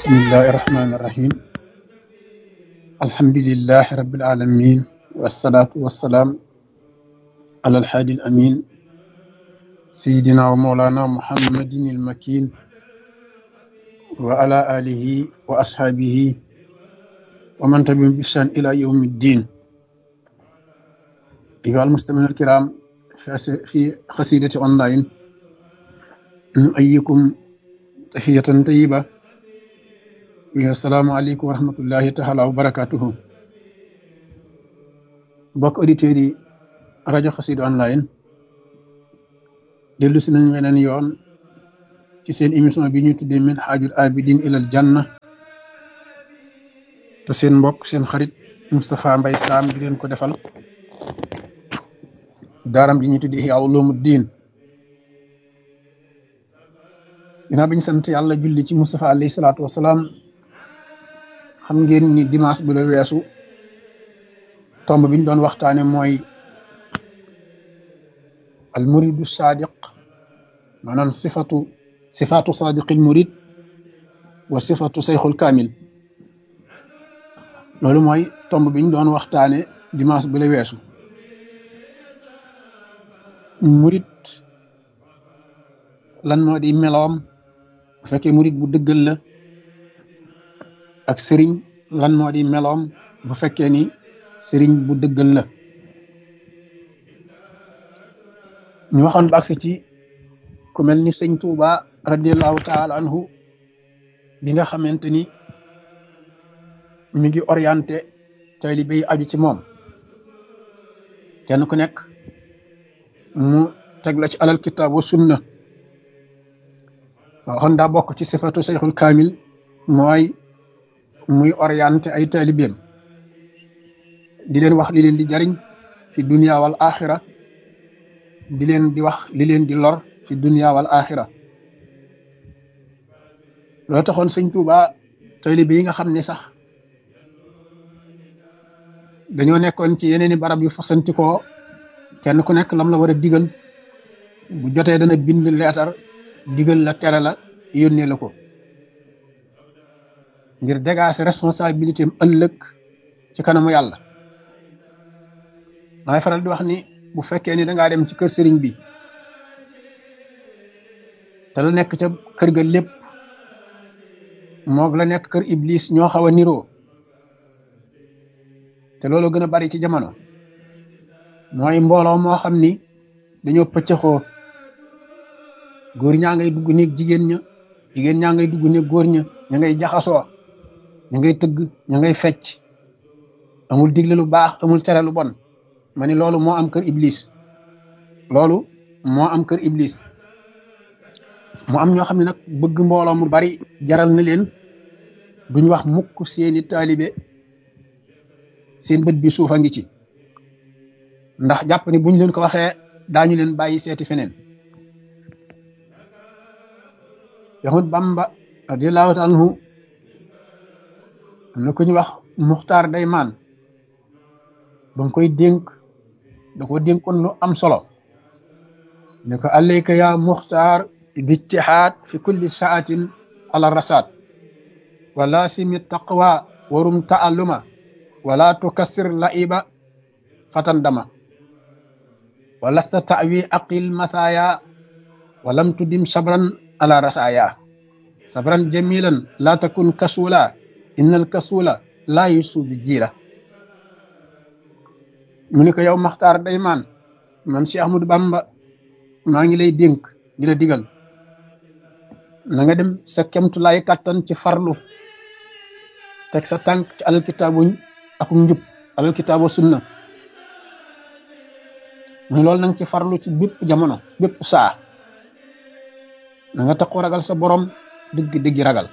بسم الله الرحمن الرحيم الحمد لله رب العالمين والصلاة والسلام على الحادي الأمين سيدنا ومولانا محمد المكين وعلى آله وأصحابه ومن تبعهم بإحسان إلى يوم الدين أيها المستمعين الكرام في قصيدة أونلاين نؤيكم تحية طيبة السلام عليكم ورحمة الله تعالى وبركاته mbokk auditeurs yi rajo Xassida online dellu si nañ weneen yoon ci seen émission bi ñu tuddee min haajul abidin ilal janna te seen mbokk seen xarit Moustapha Mbaye Sam di leen ko defal daaram ji ñu tuddee Ihya Ulumuddin ginnaaw bi ñu sant yàlla julli ci Moustapha alayhi salaatu wasalaam xam ngeen ni dimanche bi la weesu tomb bi ñu doon waxtaane mooy al muridu sadiq maanaam sifatu sifatu sadiqil murid wa sifatu sayxul kaamil loolu mooy tomb bi ñu doon waxtaane dimanche bi la weesu murid lan moo di meloom bu fekkee murid bu dëggal la ak sëriñ lan moo di meloom bu fekkee ni sëriñ bu dëggal la ñu waxoon ba agsi ci ku mel ni sëñ Tuuba radiallahu taala anhu bi nga xamante ni mi ngi orienté taalibe yi aju ci moom kenn ku nekk mu teg la ci alal kitaab wa sunna waxoon daa bokk ci sifatu sayxul kaamil mooy muy orienté ay taalibeem di leen wax li leen di jariñ fi dunia wal axira di leen di wax li leen di lor fi dunia wal axira loo taxoon sëñ Tuuba taalibe yi nga xam ne sax dañoo nekkoon ci yeneeni barab yu fasantikoo kenn ku nekk lam la war a digal bu jotee dana bind leetar digal la tere la yónnee la ko ngir dégager responsabilité am ëllëg ci kanamu yàlla maay faral di wax ni bu fekkee ni dangaa dem ci kër sëriñ bi te la nekk ca kër ga lépp moog la nekk kër iblis ñoo xaw a niroo te loolu gën a bari ci jamono mooy mbooloo moo xam ni dañoo pëccëxoo góor ñaa ngay dugg néeg jigéen ña jigéen ñaa ngay dugg néeg góor ña ña ngay jaxasoo ña ngay tëgg ña ngay fecc amul digle lu baax amul tere lu bon ma ni loolu moo am kër iblis loolu moo am kër iblis mu am ñoo xam ne nag bëgg mbooloo mu bari jaral na leen duñ wax mukk seeni taalibe seen bët bi suufa ngi ci ndax jàpp ni buñ leen ko waxee daañu leen bàyyi seeti feneen Seexul Bamba radiyallahu taala anhu am na ku ñu wax muxtaar day maan ba nga koy dénk da ko dénkoon lu am solo ne ko alayka ya muxtaar bijtihaad fi kulli saatin ala rasaat wala simi taqwa warum taalluma wala tukassir laiba fatan dama walasta tawi aqil mathaya walam tudim sabran ala rasaya sabran jamilan la takun kasula innal kasula la yusu bi jiira mu ne ko yow maxtaar day maan man Cheikh Ahmadou Bamba maa ngi lay dénk di la digal na nga dem sa kemtulaay kàttan ci farlu teg sa tànk ci alal kitaabu ak njub alal kitaabu sunna mu loolu na nga ci farlu ci bépp jamono bépp saa na nga taxoo ragal sa borom dëgg dëggi ragal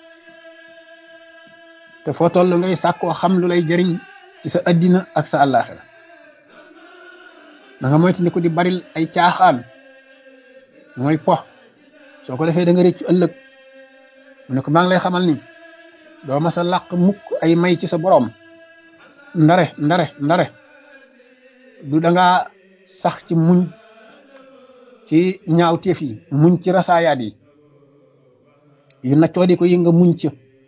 te foo toll ngay sàkkoo xam lu lay jëriñ ci sa addina ak sa àllaaxira da nga moytu ni ko di baril ay caaxaan mooy pox soo ko defee da nga réccu ëllëg mu ne ko maa ngi lay xamal ni doo ma sa làq mukk ay may ci sa borom ndare ndare ndare du da ngaa sax ci muñ ci ñaawteef yi muñ ci rasaayaat yi yu naccoo di ko yi nga muñ ci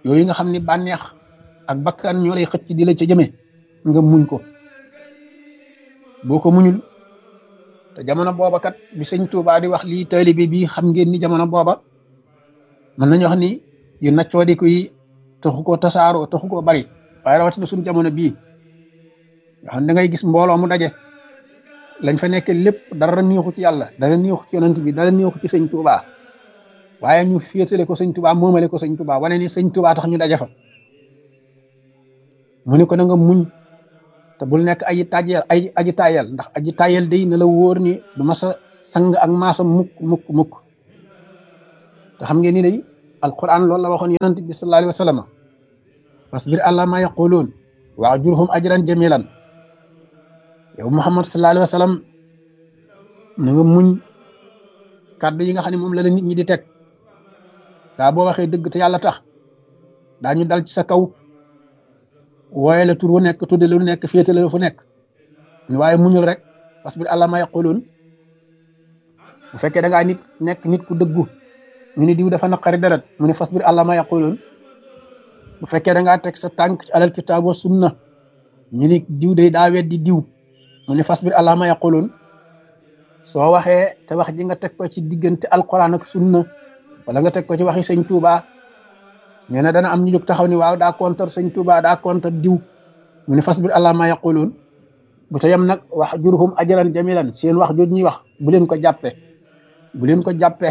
yooyu nga xam ni bànneex ak bakkan ñoo lay xëcc di la ca jëme nga muñ ko boo ko muñul te jamono booba kat bi sëñ Tuubaa di wax lii taalibe bi xam ngeen ni jamono booba mën nañu wax ni yu naccoo di ko yi taxu koo tasaaroo taxu koo bari waaye rawatina suñu jamono bii nga xam da ngay gis mbooloo mu daje lañ fa nekk lépp dara neexu ci yàlla dara neexu ci yonent bi dara neexu ci sëñ Tuubaa waaye ñu féetale ko sëñ Tuubaa moomale ko sëñ Tuubaa wane ni sëñ Tuubaa tax ñu daje fa mu ne ko na nga muñ te bul nekk aji tàjjeel ay aji tàyyel ndax aji tàyyel day na la wóor ni du ma sa sang ak maasam mukk mukk mukk te xam ngeen ni day alquran loolu la waxoon yonent bi sallallahu alayhi wa sallam fasbir àla ma yaquluun wa ajurhum ajran jamilan yow muhammad sallallahu alayhi wa sallam na nga muñ kàddu yi nga xam ne moom la la nit ñi di teg saa boo waxee dëgg te yàlla tax daañu dal ci sa kaw wooye la tur wu nekk tudde lu nekk féetale la fu nekk waaye muñul rek fasbir àla ma yaquluun bu fekkee da ngaa nit nekk nit ku dëggu ñu ni diw dafa naqari deret mu ne fasbir àla ma yaquluun bu fekkee da ngaa teg sa tànk ci alal kitaab wa sunna ñu ni diw day daa weddi diw mu ne fasbir àla ma yaquluun soo waxee te wax ji nga teg ko ci diggante alquran ak sunna wala nga teg ko ci waxi sëñ Tuubaa nee na dana am ñu jóg taxaw ni waaw daa kontar sëñ Tuubaa daa kontar diw mu ne fasbir àla ma yaquluun bu ta yem nag wax jurhum ajran jamilan seen wax jooj ñuy wax bu leen ko jàppe bu leen ko jàppe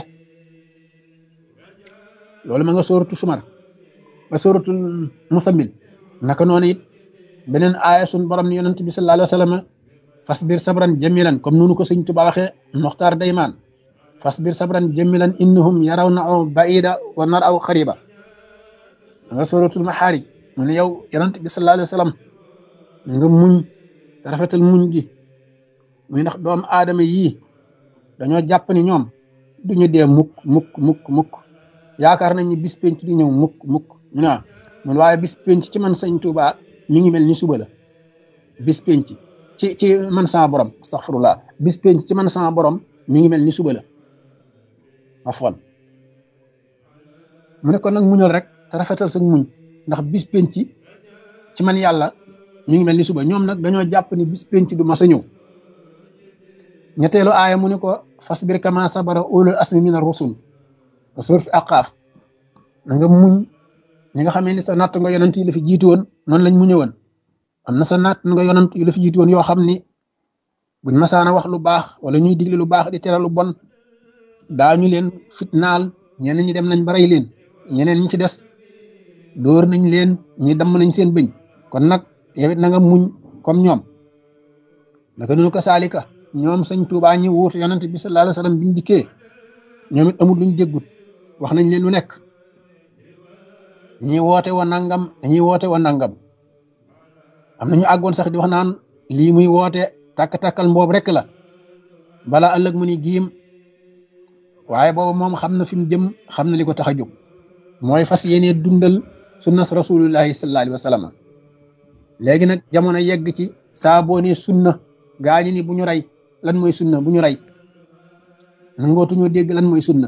loolu ma nga sóoratu sumar ba sóoratul musammil naka noonu it beneen aaya sun borom ni yonent bi sallallahu alayhi wa sallam fasbir sabran jamilan comme nunu ko sëñ Tuubaa waxee Moxtaar Daymaan fasbir sabran jamilan innahum yarawnahu baida wa naraw xariba nga sóoratul maxaarij mu ne yow yonent bi sallallahu alayhi wa sallam nga muñ te rafetal muñ gi muy ndax doomu aadama yii dañoo jàpp ni ñoom duñu dee mukk mukk mukk mukk yaakaar nañ ni bis penc du ñëw mukk mukk ñu ne mun waaye bis penc ci man sëñ Tuubaa mi ngi mel ni suba la bis penc ci ci man sama borom astaghfirullah bis penc ci man sama borom mi ngi mel ni suba la afwan mu ne kon nag muñal rek te rafetal sa muñ ndax bis penc ci man yàlla mi ngi mel ni suba ñoom nag dañoo jàpp ni bis penc du mas a ñëw ñetteelu aaya mu ne ko fasbir kama sabara ulul asmi min ar-rusul fasbir fi aqaaf na nga muñ ñi nga xamee ni sa natt nga yonent yi la fi jiitu woon noonu lañ muñe woon am na sa natt nga yonent yi la fi jiitu woon yoo xam ni buñ masaana wax lu baax wala ñuy digle lu baax di tere lu bon daañu leen fitnaal ñeneen ñi dem nañ ba rey leen ñeneen ñi ci des dóor nañ leen ñi damm nañ seen bëñ kon nag yow it na nga muñ comme ñoom naka noonu ko saalika ñoom sëñ Tuubaa ñi wuutu yonent bi sallallahu alayhi wa sallam biñ dikkee ñoom it amul luñ déggut wax nañ leen lu nekk dañuy woote wa nangam dañuy woote wa nangam am na ñu àggoon sax di wax naan lii muy woote takk-takkal mboob rek la bala ëllëg mu ni giim waaye boobu moom xam na fi mu jëm xam na li ko tax a jóg mooy fas yéene dundal sunnas rasulullahi sallallahu alayhi wa sallam léegi nag jamono yegg ci saa boo ne sunna gaañi ni bu ñu rey lan mooy sunna bu ñu rey nangootuñoo dégg lan mooy sunna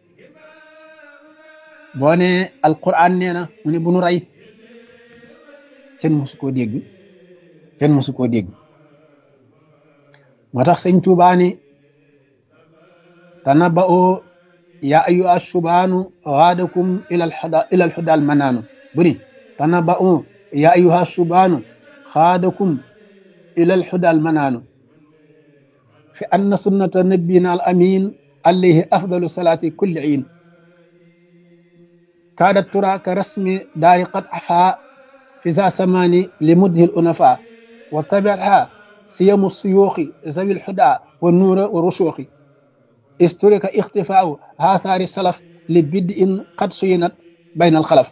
boo ne alquran nee na mu ne bu ñu rey kenn mosu koo dégg kenn mosu koo dégg moo tax sëñ Tuubaa ni tanaba'u ya ayyuha subaanu gaadakum ila alhuda ila alhuda almanaanu bu ni tanaba'u ya ayyuha subaanu gaadakum ila alhuda almanaanu fi anna sunnata nabiyina al amin alayhi afdalu salati kulli iin كادت ترى كرسم دار قد عفا في ذا سمان لمده الأنفاء وتبعها سيم السيوخ ذوي الحدى والنور والرشوخ استرك اختفاء آثار السلف لبدء قد سينت بين الخلف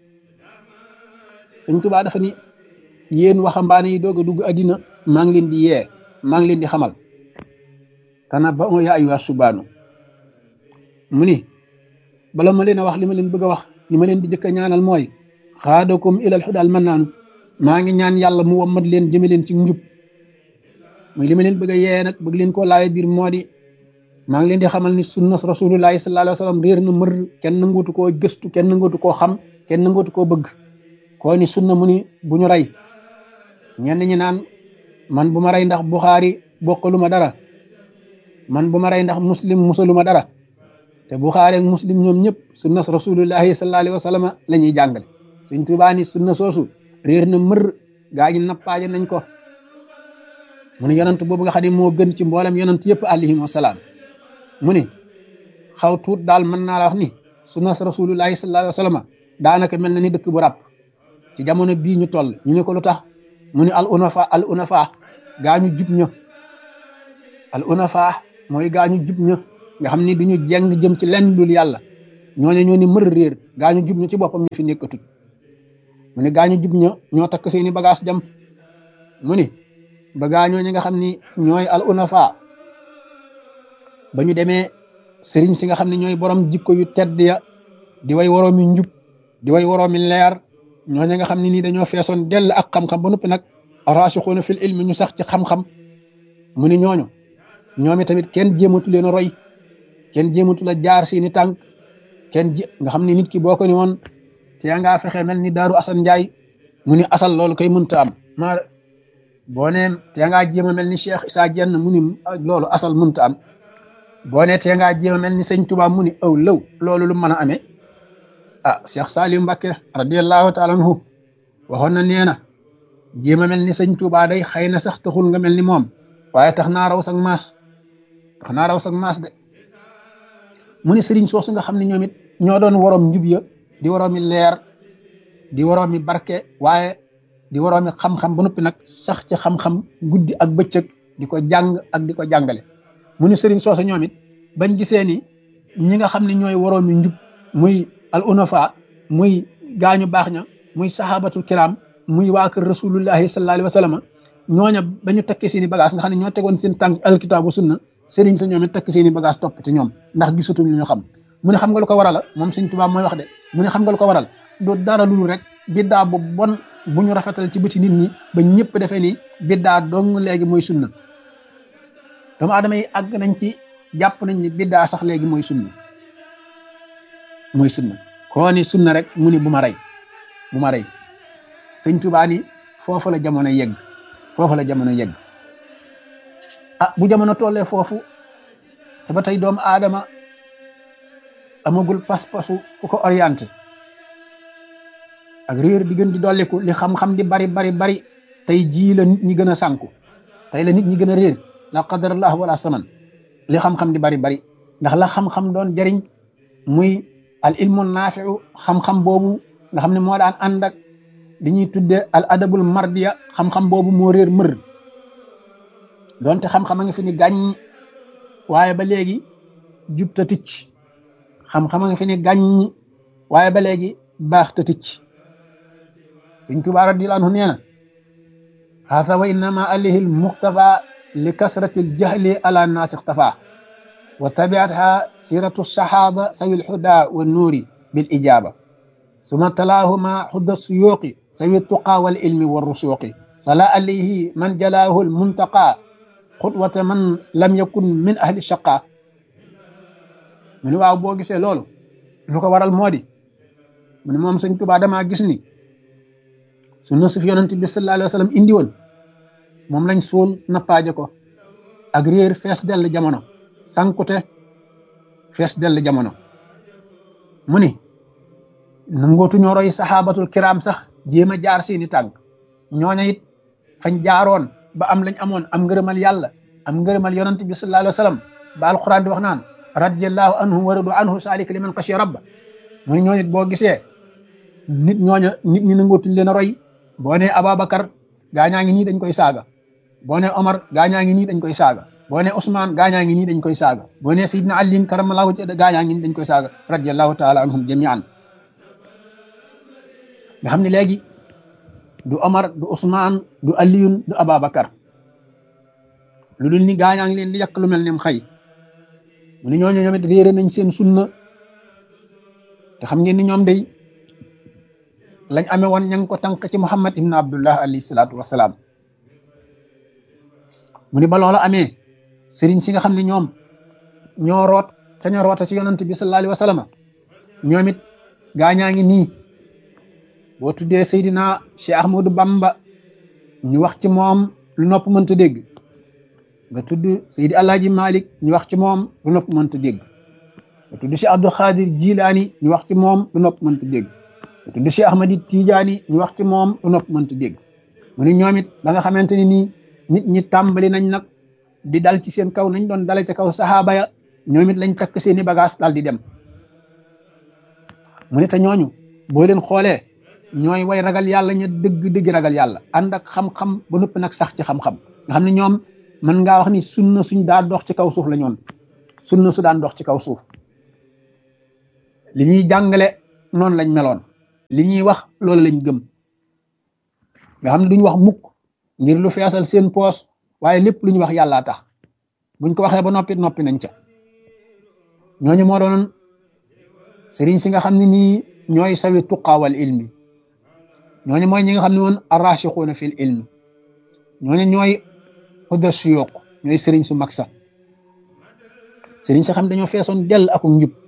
Sëñ Tuubaa dafa ni yéen waxambaane yi doog a dugg àddina maa ngi leen di yee maa ngi leen di xamal tanabba'u yaa ayyuha subaanu mu ni bala ma leen a wax li ma leen bëgg a wax li ma leen di jëkk a ñaanal mooy xaadakum ilal xudaal man naanu maa ngi ñaan yàlla mu wammat leen jëme leen ci njub muy li ma leen bëgg a yee nag bëgg leen koo laaye biir moo di maa ngi leen di xamal ni sunna rasulullahi sallallahu alayhi wa sallam réer na mër kenn nangootu koo gëstu kenn nangootu koo xam kenn nangootu koo bëgg koo ni sunna mu ni bu ñu rey ñenn ñi naan man bu ma rey ndax buxaari bokkalu ma dara man bu ma rey ndax muslim musalu ma dara te buxaari ak muslim ñoom ñëpp sunna rasulullahi sallallahu alayhi wa sallam la ñuy jàngale Sëñ Tuubaa ni sunna soosu réer na mër gaa ñi nappaaje nañ ko mu ne yonant boobu nga xam ne moo gën ci mboolem yonant yëpp alayhim wasalaam mu ni xaw tuut daal mën naa la wax ni sunna rasulullahi sallallahu alayhi wa sallam daanaka mel na ni dëkk bu ràpp ci jamono bii ñu toll ñu ne ko lu tax mu ni al unafa al unafa gaa ñu jub ña al unafa mooy gaa ñu jub ña nga xam ni duñu jeng jëm ci lenn dul yàlla ñooñu ñoo ni mër réer gaa ñu jub ña ci boppam ñu fi nekkatut mu ni gaa ñu jub ña ñoo takk seeni bagage dem mu ni ba gaa ñooñu nga xam ni ñooy al unafa ba ñu demee sëriñ si nga xam ne ñooy borom jikko yu tedd ya di way waroomi njub di way waroomi leer ñooñu nga xam ne nii dañoo feesoon dell ak xam-xam ba noppi nag rasixuuna fil ilmi ñu sax ci xam-xam mu ni ñooñu ñoomi tamit kenn jéematu leen a roy kenn jéematu la jaar seeni tànk kenn jé nga xam ne nit ki boo ko ni woon te ngaa fexe mel ni daaru asan njaay mu ni asal loolu koy mënta am ma boo neen te ngaa jéem a mel ni cheikh isaa jenn mu ni loolu asal mënta am boo nee tee ngaa jéem a mel ni sëñ Tuubaa mu ni aw lëw loolu lu mën a amee ah Cheikh Saliou Mbacké radiallahu taala anhu waxoon na nee na jéem a mel ni sëñ Tuubaa day xëy na sax taxul nga mel ni moom waaye tax naa raw sag maas tax naa raw sag maas de mu ni sëriñ soosu nga xam ne ñoom it ñoo doon waroom njub ya di waroomi leer di waroomi barke waaye di waroomi xam-xam ba noppi nag sax ci xam-xam guddi ak bëccëg di ko jàng ak di ko jàngale mu ni sëriñ soosu ñoom it bañ gisee ni ñi nga xam ne ñooy waroomi njub muy al unafa muy gaañu baax ña muy sahabatul kiram muy waa kër rasulullahi sallallahu alayhi wa sallam ñooña ba ñu tekki seen i bagage nga xam ne ñoo tegoon seen tànk alkitaabu sunna sëriñ sa ñoom it tekki seen i bagage topp ci ñoom ndax gisatuñ lu ñu xam mu ne xam nga lu ko waral moom sëñ Tuubaa mooy wax de mu ne xam nga lu ko waral du dara lu rek biddaa bu bon bu ñu rafetal ci bëti nit ñi ba ñëpp defee ni biddaa dong léegi mooy sunna doomu aadama yi àgg nañ ci jàpp nañ ni biddaa sax léegi mooy sunna mooy sunna koo ni sunna rek mu ni bu ma rey bu ma rey sëñ Tuubaa ni foofu la jamono yegg foofu la jamono yegg ah bu jamono tollee foofu te ba tey doomu aadama amagul pas-pasu ku ko orienté ak réer di gën di dolliku li xam-xam di bari bari bari tey jii la nit ñi gën a sànku tey la nit ñi gën a réer la qadarallah wala saman li xam-xam di bari bari ndax la xam-xam doon jariñ muy al ilmu naafiu xam-xam boobu nga xam ne moo daan ànd ak li ñuy tudde al adabul mardiya xam-xam boobu moo réer mër donte xam-xam a nga fi ni gàññi waaye ba léegi jub ta ticc xam-xam a nga fi ni gàññi waaye ba léegi baax ta ticc sëñ Tuubaa radiyallaahu anhu nee na haasa wa innama alayhi al muxtafa li kasrati al jahli ala naasi ixtafa wa tabiatha siratu sahaba sawi lhuda wa nuuri bil ijaba suma talaahuma xudda suyuqi sawi tuqa wal ilmi wa rusuqi sala alayhi man jalaahu al muntaqa xutwata man lam yakun min ahli shaqa mu ni waaw boo gisee loolu lu ko waral moo di mu ni moom sëñ Tuubaa damaa gis ni sunna su fi yonent bi sallallahu alayhi wa sallam indi woon moom lañ suul nappaaje ko ak réer fees dell jamono sankute fees dell jamono mu ni nangootu ñoo roy saxaabatul kiram sax jéem a jaar seeni tànk ñooña it fañ jaaroon ba am lañ amoon am ngërëmal yàlla am ngërëmal yonent bi sallallahu alayhi wa sallam ba alquran di wax naan radiyallahu anhu wa radu anhu saalika liman xashiya rabba mu ni ñooñu it boo gisee nit ñooña nit ñi nangootuñ leen a roy boo nee Ababacar gaañaa ngi nii dañ koy saaga boo nee Omar gaañaa ngi nii dañ koy saaga boo nee Ousmane gaañaa ngi nii dañ koy saaga boo nee Seydina Ali karamallahu wajhahu gaañaa ngi nii dañ koy saaga radiyallahu taala anhum jamian nga xam ne léegi du Omar du Ousmane du Aliyun du Ababacar lu dul ni gaañaa ngi leen di yàq lu mel ne xëy mu ne ñooñu ñoom it réere nañ seen sunna te xam ngeen ni ñoom day lañ amee woon ña ngi ko tànk ci Muhammad ibn Abdullah alayhi salaatu wasalaam mu ni ba loola amee sëriñ si nga xam ne ñoom ñoo root te ñoo roota ci yonant bi sallallahu alayhi wa sallam ñoom it gaañaa ngi nii boo tuddee Seydina Cheikh Ahmadou Bamba ñu wax ci moom lu nopp mënta dégg nga tudd Seydi Alaaji Malik ñu wax ci moom lu nopp mënta dégg nga tudd Cheikh Abdou Khadir Jilaani ñu wax ci moom lu nopp mënta dégg nga tudd Cheikh Ahmadi Tijaani ñu wax ci moom lu nopp mënta dégg mu ni ñoom it ba nga xamante ni nii nit ñi tàmbali nañ nag di dal ci seen kaw nañ doon dale ca kaw saxaaba ya ñoom it lañ takk seeni bagage dal di dem mu ne te ñooñu boo leen xoolee ñooy way ragal yàlla ña dëgg dëgg ragal yàlla ànd ak xam-xam ba noppi nag sax ci xam-xam nga xam ne ñoom mën ngaa wax ni sunna suñ daa dox ci kaw suuf la ñoon sunna su daan dox ci kaw suuf li ñuy jàngale noonu lañ meloon li ñuy wax loolu lañ gëm nga xam ne duñ wax mukk ngir lu feesal seen poos waaye lépp lu ñu wax yàllaa tax buñ ko waxee ba noppi noppi nañ ca ñooñu moo doon sëriñ si nga xam ne nii ñooy sawi tuqaawal ilmi ñooñu mooy ñi nga xam ne woon arrachixuuna fil ilmi ñooñu ñooy xudda suyuq ñooy sëriñ su mag sa sëriñ sa xam dañoo feesoon dell ak njub